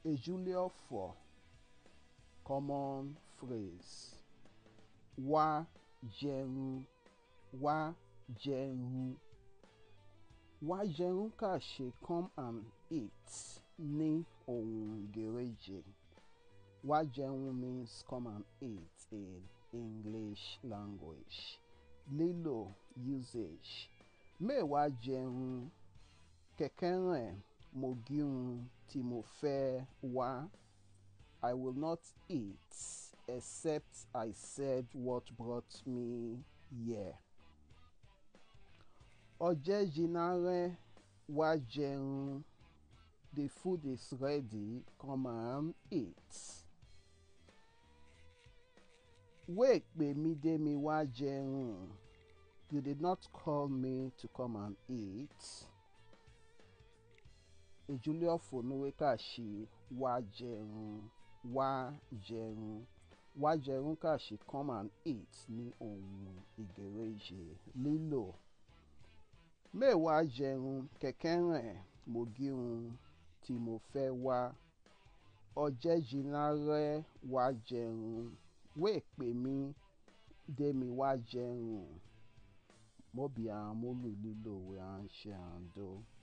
Ejúlé ọ̀fọ̀ common phrase wá jẹun wá jẹun wá jẹun kà ṣe come and eat ní ohun Gẹ̀rẹ́jẹ wá jẹun means come and eat in English language lílò usage mẹ́wàá jẹun kẹ̀kẹ́ rẹ̀ mo gírun tí mo fẹ́ wá. I will not eat except I said what brought me here. Ọjẹ́ jinarẹ́ wá jẹun. The food is ready. Come and eat. Wait pè mí dé mi wá jẹun. You did not call me to come and eat. Ejúlé ọ̀fọ̀ níwé kà ṣe wá jẹun wá jẹun wá jẹun kà ṣe come and eat ní ohun Ìgẹ̀rẹ́jẹ lílò mẹ́wàá jẹun kẹ̀kẹ́ rẹ̀ mo gírun tí mo fẹ́ wá ọjẹ́ jiná rẹ́ wá jẹun wéè pè mí dé mi wá jẹun mọ́bí àwọn mólù lílò wẹ́ à ń ṣe àǹdó.